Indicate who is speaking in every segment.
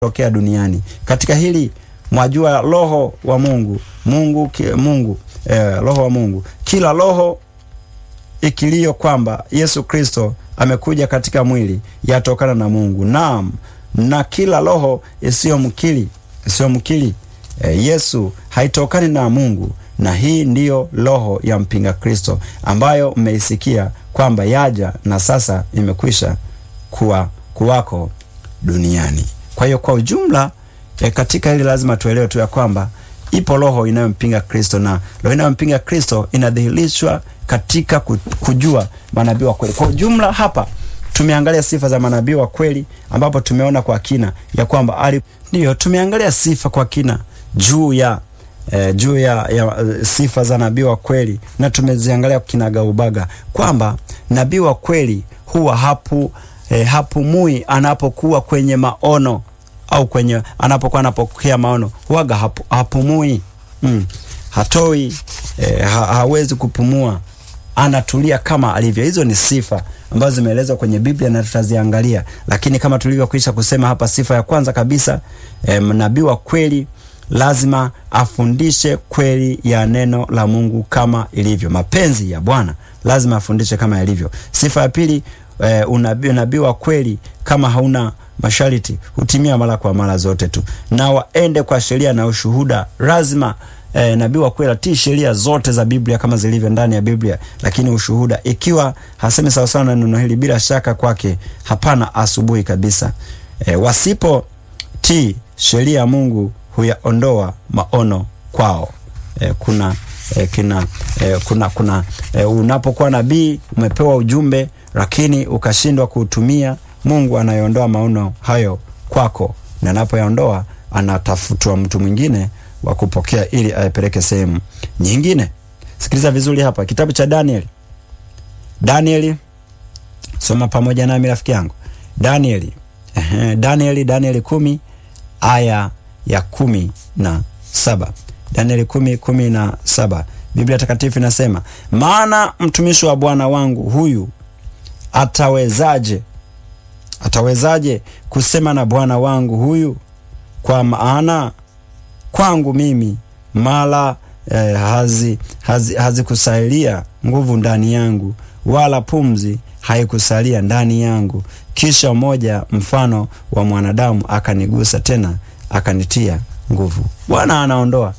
Speaker 1: tokea duniani. Katika hili mwajua roho wa Mungu, Mungu ki, Mungu eh, roho wa Mungu, kila roho ikilio kwamba Yesu Kristo amekuja katika mwili yatokana na Mungu. Naam, na kila roho isiyomkiri isiyomkiri eh, Yesu haitokani na Mungu, na hii ndiyo roho ya mpinga Kristo ambayo mmeisikia kwamba yaja na sasa imekwisha kuwa kuwako duniani. Kwa hiyo kwa ujumla e, katika hili lazima tuelewe tu ya kwamba ipo roho inayompinga Kristo, na roho inayompinga Kristo inadhihirishwa katika kujua manabii wa kweli. Kwa ujumla hapa tumeangalia sifa za manabii wa kweli, ambapo tumeona kwa kina ya kwamba ali ndiyo, tumeangalia sifa kwa kina juu ya E, juu ya, ya sifa za nabii wa kweli na tumeziangalia kinagaubaga kwamba nabii wa kweli huwa hapu e, hapumui anapokuwa kwenye maono au kwenye anapokuwa anapokea maono huwaga hapu, hapumui mm. hatoi e, ha, hawezi kupumua, anatulia kama alivyo. Hizo ni sifa ambazo zimeelezwa kwenye Biblia na tutaziangalia, lakini kama tulivyokwisha kusema hapa, sifa ya kwanza kabisa e, nabii wa kweli lazima afundishe kweli ya neno la Mungu kama ilivyo. Mapenzi ya Bwana lazima afundishe kama yalivyo. Sifa ya pili, e, unabii unabii wa kweli kama hauna masharti hutimia mara kwa mara zote tu, na waende kwa sheria na ushuhuda. Lazima e, nabii wa kweli atii sheria zote za Biblia kama zilivyo ndani ya Biblia, lakini ushuhuda, ikiwa hasemi sawasawa na neno hili, bila shaka kwake hapana asubuhi kabisa. E, wasipotii sheria ya Mungu huyaondoa maono kwao. E, kuna e, kina e, kuna kuna e, unapokuwa nabii umepewa ujumbe lakini ukashindwa kuutumia, Mungu anayeondoa maono hayo kwako, na anapoyaondoa anatafutwa mtu mwingine wa kupokea ili ayapeleke sehemu nyingine. Sikiliza vizuri hapa, kitabu cha Danieli. Danieli, soma pamoja nami rafiki yangu. Danieli, ehe, Danieli, Danieli kumi aya ya kumi na saba Danieli kumi kumi na saba Biblia Takatifu inasema, maana mtumishi wa Bwana wangu huyu atawezaje atawezaje kusema na Bwana wangu huyu? Kwa maana kwangu mimi mala eh, hazi hazikusalia hazi nguvu ndani yangu, wala pumzi haikusalia ndani yangu. Kisha mmoja mfano wa mwanadamu akanigusa tena akanitia nguvu. Bwana anaondoa.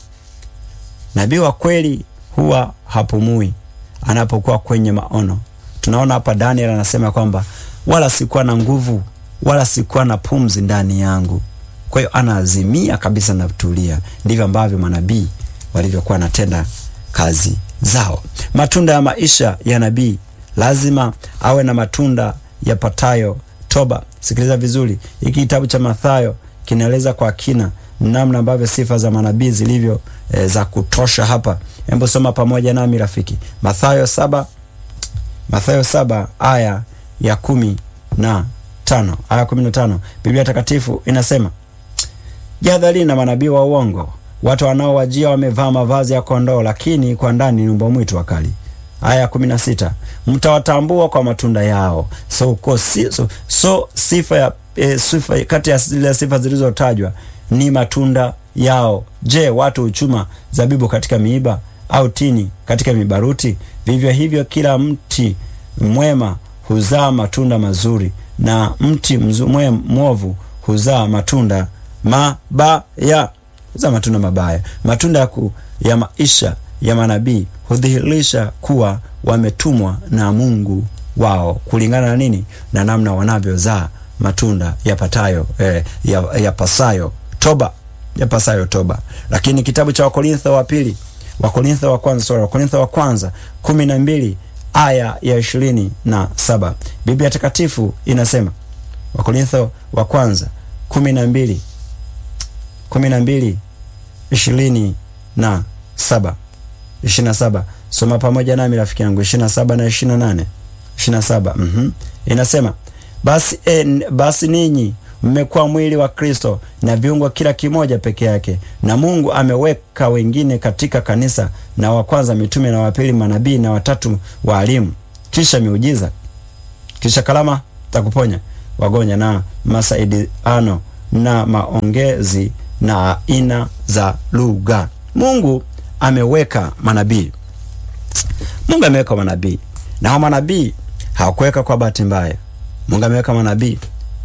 Speaker 1: Nabii wa kweli huwa hapumui anapokuwa kwenye maono. Tunaona hapa Daniel anasema kwamba wala sikuwa na nguvu wala sikuwa na pumzi ndani yangu. Kwa hiyo anaazimia kabisa na kutulia. Ndivyo ambavyo manabii walivyokuwa wanatenda kazi zao. Matunda ya maisha ya nabii lazima awe na matunda yapatayo toba. Sikiliza vizuri, hiki kitabu cha Mathayo kinaeleza kwa kina namna ambavyo sifa za manabii zilivyo e, za kutosha hapa. Hebu soma pamoja nami rafiki, Mathayo saba Mathayo saba aya ya kumi na tano aya kumi na tano Biblia Takatifu inasema jihadharini na manabii wa uongo, watu wanaowajia wamevaa mavazi ya kondoo, lakini kwa ndani ni mbwa mwitu wakali. Aya ya kumi na sita mtawatambua kwa matunda yao. So, si, so, so sifa ya e, sifa kati ya zile sifa zilizotajwa ni matunda yao. Je, watu huchuma zabibu katika miiba au tini katika mibaruti? Vivyo hivyo kila mti mwema huzaa matunda mazuri na mti mwovu huzaa matunda mabaya, huzaa matunda mabaya. Matunda ya, ku, ya maisha ya manabii hudhihirisha kuwa wametumwa na Mungu wao kulingana na nini? Na namna wanavyozaa matunda yapatayo eh, yapasayo ya toba yapasayo toba. Lakini kitabu cha Wakorintho wa pili Wakorintho wa kwanza sorry, Wakorintho wa kwanza kumi na mbili aya ya ishirini na saba Biblia Takatifu inasema Wakorintho wa kwanza kumi na mbili kumi na mbili ishirini na saba ishirini na saba Soma pamoja nami rafiki yangu, ishirini na saba na ishirini na nane ishirini na saba mm-hmm. Inasema basi, en, basi ninyi mmekuwa mwili wa Kristo na viungo kila kimoja peke yake, na Mungu ameweka wengine katika kanisa, na wa kwanza mitume, na wa pili manabii, na watatu waalimu, kisha miujiza, kisha kalama za kuponya wagonjwa na masaidiano na maongezi na aina za lugha. Mungu ameweka manabii, Mungu ameweka manabii, na hao manabii hawakuweka kwa bahati mbaya. Mungu ameweka manabii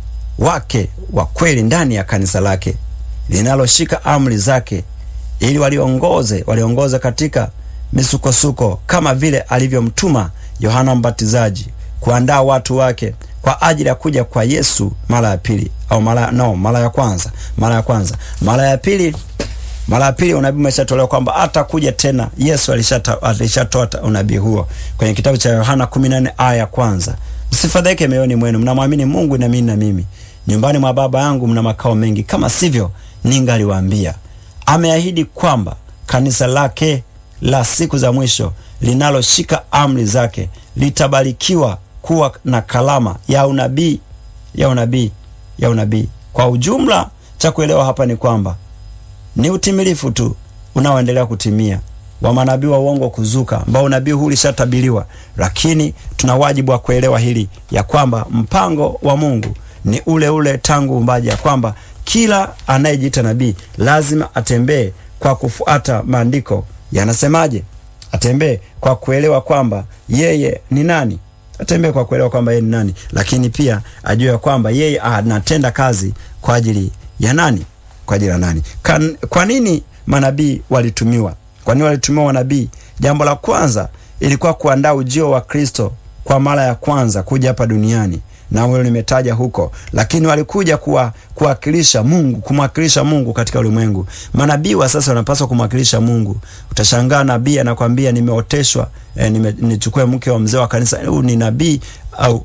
Speaker 1: wake wa kweli ndani ya kanisa lake linaloshika amri zake, ili waliongoze waliongoze katika misukosuko, kama vile alivyomtuma Yohana Mbatizaji kuandaa watu wake kwa ajili ya kuja kwa Yesu mara ya pili au mara no, mara ya kwanza, mara ya kwanza, mara ya pili mara ya pili unabii umeshatolewa kwamba atakuja tena. Yesu alishatoa unabii huo kwenye kitabu cha Yohana 14 aya ya kwanza, msifadhaike mioyoni mwenu, mnamwamini Mungu na mimi na mimi, nyumbani mwa Baba yangu mna makao mengi, kama sivyo ningaliwaambia. Ameahidi kwamba kanisa lake la siku za mwisho linaloshika amri zake litabarikiwa kuwa na kalama ya unabii ya unabii ya unabii. Kwa ujumla, cha kuelewa hapa ni kwamba ni utimilifu tu unaoendelea kutimia wa manabii wa uongo kuzuka, ambao unabii huu ulishatabiriwa, lakini tuna wajibu wa kuelewa hili ya kwamba mpango wa Mungu ni ule ule tangu uumbaji, ya kwamba kila anayejiita nabii lazima atembee kwa kufuata maandiko yanasemaje, atembee kwa kuelewa kwamba yeye ni nani atembee kwa kuelewa kwamba yeye ni nani, lakini pia ajue kwamba yeye anatenda kazi kwa ajili ya nani? Kwa ajili ya nani? Kan, kwa nini manabii walitumiwa? Kwa nini walitumiwa manabii? Jambo la kwanza ilikuwa kuandaa ujio wa Kristo kwa mara ya kwanza kuja hapa duniani, na hilo nimetaja huko, lakini walikuja kuwa kuwakilisha Mungu, kumwakilisha Mungu katika ulimwengu. Manabii wa sasa wanapaswa kumwakilisha Mungu. Utashangaa nabii anakwambia nimeoteshwa, eh, nime, nichukue mke wa mzee wa kanisa. Huu ni nabii au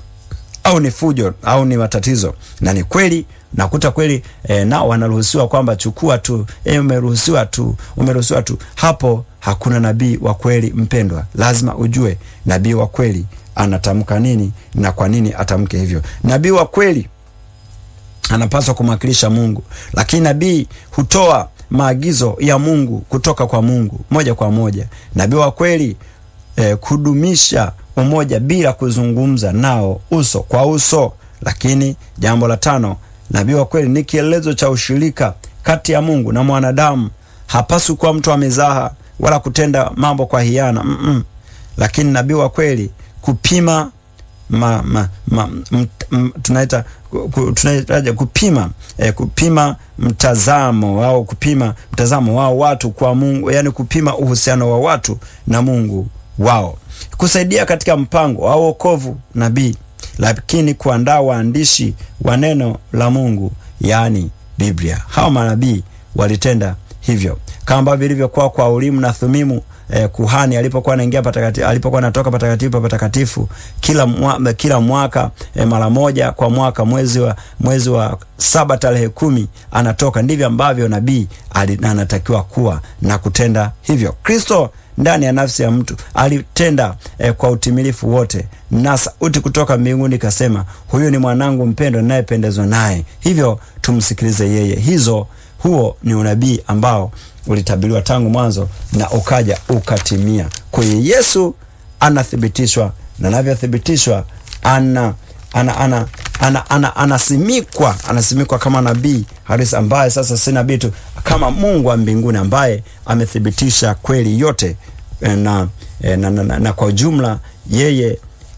Speaker 1: au ni fujo au ni matatizo? Na ni kweli nakuta kweli eh, nao wanaruhusiwa kwamba chukua tu, eh, umeruhusiwa tu, umeruhusiwa tu. Hapo hakuna nabii wa kweli mpendwa. Lazima ujue nabii wa kweli anatamka nini na kwa nini atamke hivyo. Nabii wa kweli anapaswa kumwakilisha Mungu, lakini nabii hutoa maagizo ya Mungu kutoka kwa Mungu moja kwa moja. Nabii wa kweli eh, kudumisha umoja bila kuzungumza nao uso kwa uso. Lakini jambo la tano, nabii wa kweli ni kielelezo cha ushirika kati ya Mungu na mwanadamu. Hapaswi kuwa mtu wa mizaha wala kutenda mambo kwa hiana mm -mm. Lakini nabii wa kweli kupima ma, ma, ma, m, m, tunaita tunaitaje kupima eh, kupima mtazamo au kupima mtazamo wao watu kwa Mungu, yani kupima uhusiano wa watu na Mungu wao, kusaidia katika mpango wa wokovu nabii, lakini kuandaa waandishi wa neno la Mungu, yani Biblia. Hao manabii walitenda hivyo kama ambavyo ilivyokuwa kwa Urimu na Thumimu. Eh, kuhani alipokuwa anaingia patakatifu, alipokuwa anatoka patakatifu pa patakatifu kila, mwa, kila mwaka eh, mara moja kwa mwaka mwezi wa mwezi wa saba tarehe kumi anatoka. Ndivyo ambavyo nabii anatakiwa kuwa na kutenda hivyo. Kristo ndani ya nafsi ya mtu alitenda eh, kwa utimilifu wote, na sauti kutoka mbinguni ikasema, huyu ni mwanangu mpendwa ninayependezwa naye, hivyo tumsikilize yeye. Hizo huo ni unabii ambao ulitabiriwa tangu mwanzo na ukaja ukatimia. Kwa hiyo Yesu anathibitishwa na anavyothibitishwa ana ana ana ana ana anasimikwa anasimikwa kama nabii halisi ambaye sasa si nabii tu, kama Mungu wa mbinguni ambaye amethibitisha kweli yote na, na, na, na, na kwa ujumla yeye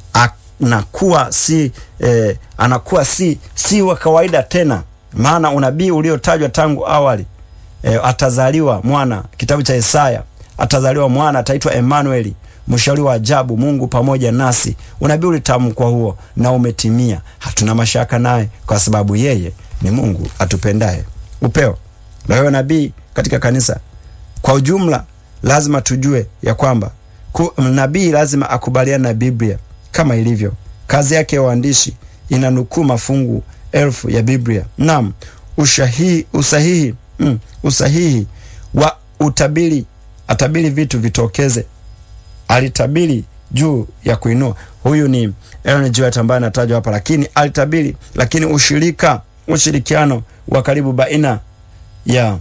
Speaker 1: anakuwa si eh, anakuwa si si wa kawaida tena, maana unabii uliotajwa tangu awali E, atazaliwa mwana, kitabu cha Isaya, atazaliwa mwana ataitwa Emanueli, mshauri wa ajabu, Mungu pamoja nasi. Unabii ulitamkwa huo na umetimia. Hatuna mashaka naye kwa sababu yeye ni Mungu atupendaye. Upeo la huyo nabii katika kanisa kwa ujumla, lazima tujue ya kwamba nabii lazima akubaliane na Biblia kama ilivyo. Kazi yake ya uandishi inanukuu mafungu elfu ya Biblia. Naam, ushahihi, usahihi Mm, usahihi wa utabiri. Atabiri vitu vitokeze, alitabiri juu ya kuinua. Huyu ni Ellen G. White ambaye anatajwa hapa, lakini alitabiri. Lakini ushirika, ushirikiano wa karibu baina ya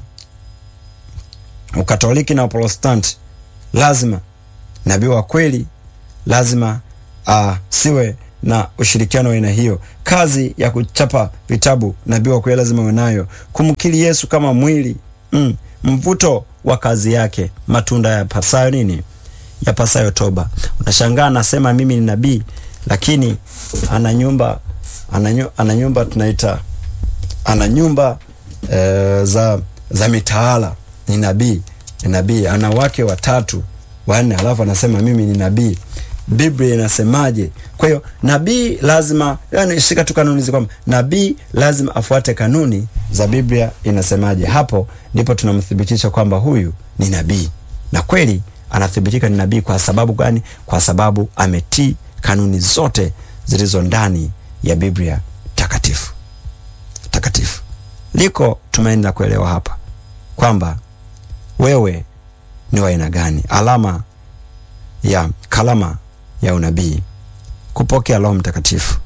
Speaker 1: Ukatoliki na Uprotestanti, lazima nabii wa kweli lazima uh, siwe na ushirikiano wa aina hiyo. Kazi ya kuchapa vitabu nabii wa kweli lazima uwe nayo, kumkiri Yesu kama mwili mm. Mvuto wa kazi yake, matunda ya pasayo nini, ya pasayo toba. Unashangaa anasema mimi ni nabii, lakini ana nyumba ana nyumba tunaita ana nyumba e, za za mitaala. Ni nabii, ni nabii, ana wake watatu wanne, alafu anasema mimi ni nabii. Biblia inasemaje? Kwa hiyo nabii lazima, yani shika tu kanuni hizi kwamba nabii lazima afuate kanuni za Biblia inasemaje. Hapo ndipo tunamthibitisha kwamba huyu ni nabii, na kweli anathibitika ni nabii. Kwa sababu gani? Kwa sababu ametii kanuni zote zilizo ndani ya Biblia takatifu takatifu. Liko tumaini la kuelewa hapa kwamba wewe ni wa aina gani. Alama ya kalama ya unabii, kupokea Roho Mtakatifu.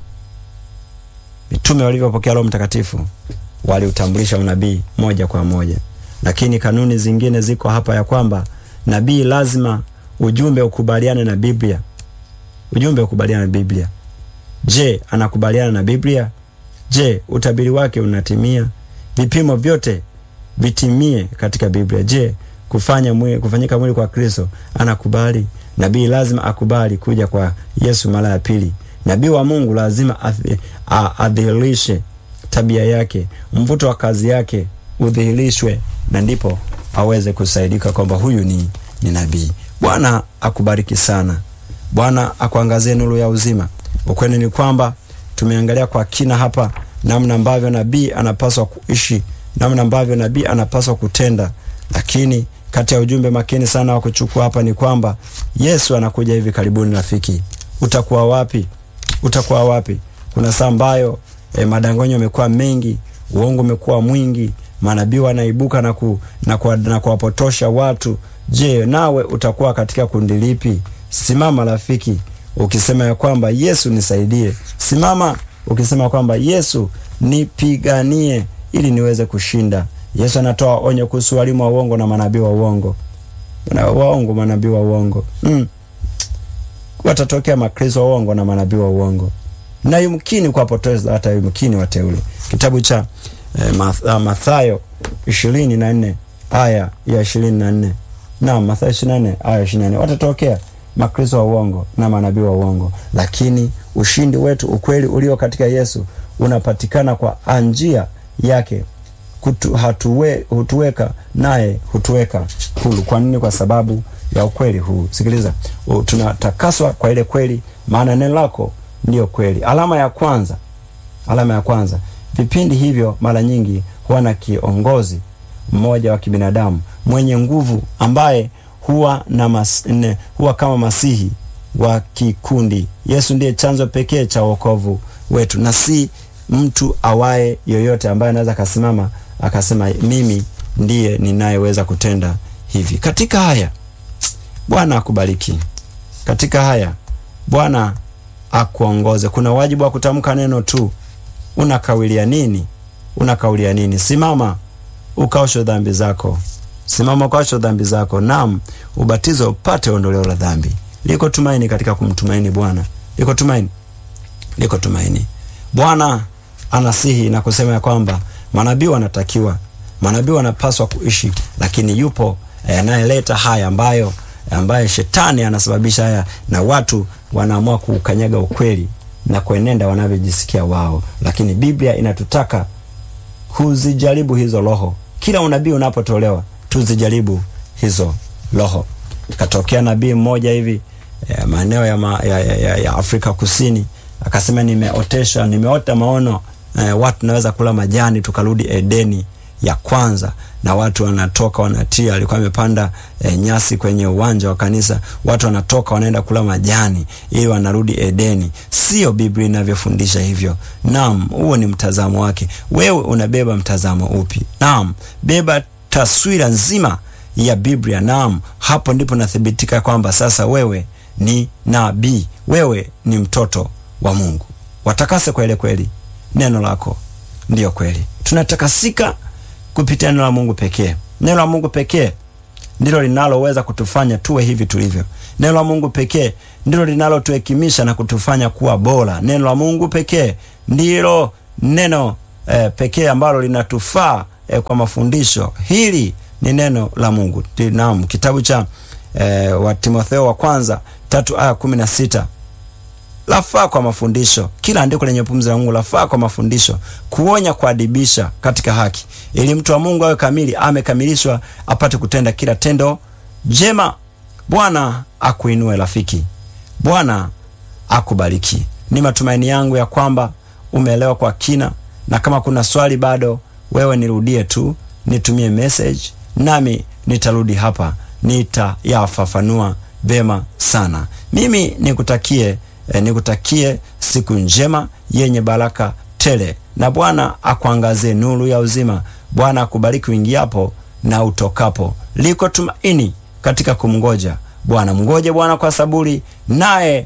Speaker 1: Mitume walivyopokea Roho Mtakatifu waliutambulisha unabii moja kwa moja, lakini kanuni zingine ziko hapa ya kwamba nabii lazima ujumbe ukubaliane na Biblia, ujumbe ukubaliane na Biblia. Je, anakubaliana na Biblia? Je, utabiri wake unatimia? Vipimo vyote vitimie katika Biblia. Je, kufanya mwili, kufanyika mwili kwa Kristo anakubali? Nabii lazima akubali kuja kwa Yesu mara ya pili. Nabii wa Mungu lazima adhihirishe tabia yake, mvuto wa kazi yake udhihirishwe, na ndipo aweze kusaidika kwamba huyu ni, ni nabii. Bwana akubariki sana. Bwana akuangazie nuru ya uzima. Ukweli ni kwamba tumeangalia kwa kina hapa namna ambavyo nabii anapaswa kuishi, namna ambavyo nabii anapaswa kutenda, lakini kati ya ujumbe makini sana wa kuchukua hapa ni kwamba Yesu anakuja hivi karibuni. Rafiki, utakuwa wapi? Utakuwa wapi? Kuna saa ambayo eh, madanganyo yamekuwa mengi, uongo umekuwa mwingi, manabii wanaibuka na, ku, na, ku, na kuwapotosha watu. Je, nawe utakuwa katika kundi lipi? Simama rafiki, ukisema ya kwamba Yesu nisaidie. Simama ukisema kwamba Yesu nipiganie ili niweze kushinda. Yesu anatoa onyo kuhusu walimu wa uongo na manabii wa uongo na waongo, manabii wa uongo mm. Watatokea makristo wa uongo na manabii wa uongo na yumkini kuwapoteza hata yumkini wateule. Kitabu cha eh, Mathayo ishirini na nne aya ya ishirini na nne na Mathayo ishirini na nne aya ishirini na nne watatokea makristo wa uongo na manabii wa uongo, lakini ushindi wetu, ukweli ulio katika Yesu unapatikana kwa njia yake kutu, hatuwe, hutuweka naye hutuweka huru. Kwa nini? Kwa sababu ya ukweli huu. Sikiliza, tunatakaswa kwa ile kweli, maana neno lako ndiyo kweli. Alama ya kwanza, alama ya kwanza, vipindi hivyo mara nyingi huwa na kiongozi mmoja wa kibinadamu mwenye nguvu ambaye huwa na mas, ne, huwa kama masihi wa kikundi. Yesu ndiye chanzo pekee cha wokovu wetu na si mtu awaye yoyote ambaye anaweza akasimama akasema mimi ndiye ninayeweza kutenda hivi. Katika haya Bwana akubariki. Katika haya Bwana akuongoze. Kuna wajibu wa kutamka neno tu. Unakawilia nini? Unakaulia nini? Simama ukaosho dhambi zako, simama ukaosho dhambi zako. Naam, ubatizo upate ondoleo la dhambi. Liko tumaini katika kumtumaini Bwana, liko tumaini, liko tumaini. Bwana anasihi na kusema ya kwamba manabii wanatakiwa, manabii wanapaswa kuishi, lakini yupo anayeleta eh, haya ambayo ambaye shetani anasababisha haya, na watu wanaamua kuukanyaga ukweli na kuenenda wanavyojisikia wao, lakini Biblia inatutaka kuzijaribu hizo roho. Kila unabii unapotolewa, tuzijaribu hizo roho. Katokea nabii mmoja hivi eh, maeneo ya, ma, ya, ya, ya Afrika Kusini akasema, nimeotesha nimeota maono eh, watu naweza kula majani, tukarudi Edeni ya kwanza na watu wanatoka wanatia, alikuwa amepanda e, nyasi kwenye uwanja wa kanisa, watu wanatoka wanaenda kula majani ili wanarudi Edeni. Sio Biblia inavyofundisha hivyo. Naam, huo ni mtazamo wake. Wewe unabeba mtazamo upi? Naam, beba taswira nzima ya Biblia. Naam, hapo ndipo nathibitika kwamba sasa wewe ni nabii, wewe ni mtoto wa Mungu. Watakase kwa ile kweli, neno lako ndiyo kweli. Tunatakasika kupitia neno la Mungu pekee. Neno la Mungu pekee ndilo linaloweza kutufanya tuwe hivi tulivyo. Neno la Mungu pekee ndilo linalotuhekimisha na kutufanya kuwa bora. Neno la Mungu pekee ndilo neno eh, pekee ambalo linatufaa eh, kwa mafundisho. Hili ni neno la Mungu. Naam, kitabu cha eh, wa Timotheo wa kwanza tatu aya kumi na sita lafaa kwa mafundisho. Kila andiko lenye pumzi la Mungu lafaa kwa mafundisho, kuonya, kuadibisha katika haki, ili mtu wa Mungu awe kamili, amekamilishwa, apate kutenda kila tendo jema. Bwana akuinue rafiki, Bwana akubariki. Ni matumaini yangu ya kwamba umeelewa kwa kina, na kama kuna swali bado, wewe nirudie tu, nitumie message, nami nitarudi hapa nitayafafanua vema sana. Mimi nikutakie E, nikutakie siku njema yenye baraka tele, na Bwana akuangazie nuru ya uzima. Bwana akubariki uingiapo na utokapo. Liko tumaini katika kumngoja Bwana. Mngoje Bwana kwa saburi, naye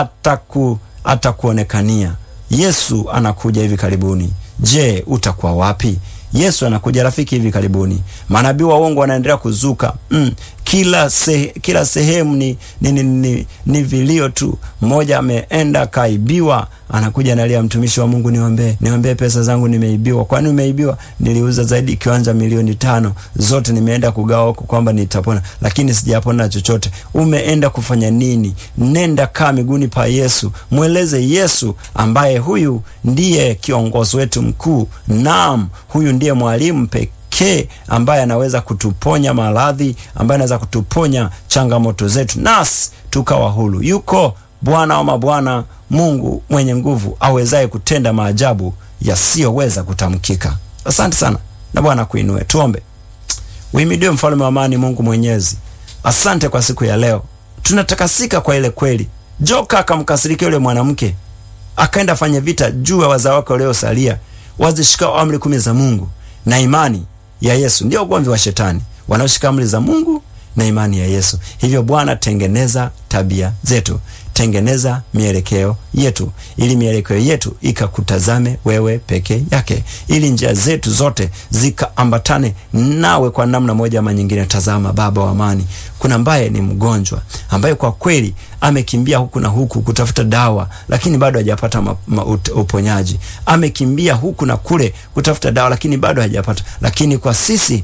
Speaker 1: ataku atakuonekania. Yesu anakuja hivi karibuni. Je, utakuwa wapi? Yesu anakuja rafiki hivi karibuni. Manabii wa uongo wanaendelea kuzuka mm. Kila, se, kila sehemu ni, ni, ni, ni, ni vilio tu. Mmoja ameenda kaibiwa, anakuja analia, mtumishi wa Mungu, niombee, niombee, pesa zangu nimeibiwa. Kwani umeibiwa? Niliuza zaidi kiwanja milioni tano, zote nimeenda kugawa huko kwamba nitapona, lakini sijapona chochote. Umeenda kufanya nini? Nenda kaa miguuni pa Yesu, mweleze Yesu ambaye huyu ndiye kiongozi wetu mkuu. Naam, huyu ndiye mwalimu pekee pekee ambaye anaweza kutuponya maradhi, ambaye anaweza kutuponya changamoto zetu, nasi tukawa huru. Yuko Bwana wa mabwana, Mungu mwenye nguvu, awezaye kutenda maajabu yasiyoweza kutamkika. Asante sana na Bwana kuinue. Tuombe. Uhimidiwe mfalme wa amani, Mungu Mwenyezi, asante kwa siku ya leo. Tunatakasika kwa ile kweli. Joka akamkasirikia yule mwanamke, akaenda fanya vita juu ya wazao wake waliosalia, wazishikao amri kumi za Mungu na imani ya Yesu. Ndio ugomvi wa shetani, wanaoshika amri za Mungu na imani ya Yesu. Hivyo Bwana, tengeneza tabia zetu, tengeneza mielekeo yetu, ili mielekeo yetu ikakutazame wewe peke yake, ili njia zetu zote zikaambatane nawe kwa namna moja ama nyingine. Tazama Baba wa amani, kuna ambaye ni mgonjwa ambaye kwa kweli amekimbia huku na huku kutafuta dawa, lakini bado hajapata uponyaji. Amekimbia huku na kule kutafuta dawa, lakini bado hajapata. Lakini kwa sisi,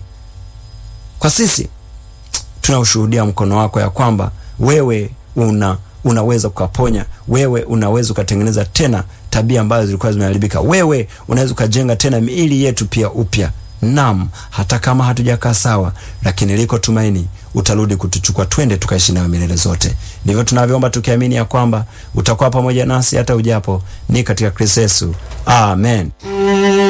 Speaker 1: kwa sisi tunaushuhudia mkono wako ya kwamba wewe una unaweza ukaponya, wewe unaweza ukatengeneza tena tabia ambazo zilikuwa zimeharibika, wewe unaweza ukajenga tena miili yetu pia upya. Naam, hata kama hatujakaa sawa, lakini liko tumaini, utarudi kutuchukua, twende tukaishi nawe milele zote. Ndivyo tunavyoomba tukiamini ya kwamba utakuwa pamoja nasi hata ujapo, ni katika Kristo Yesu, amen.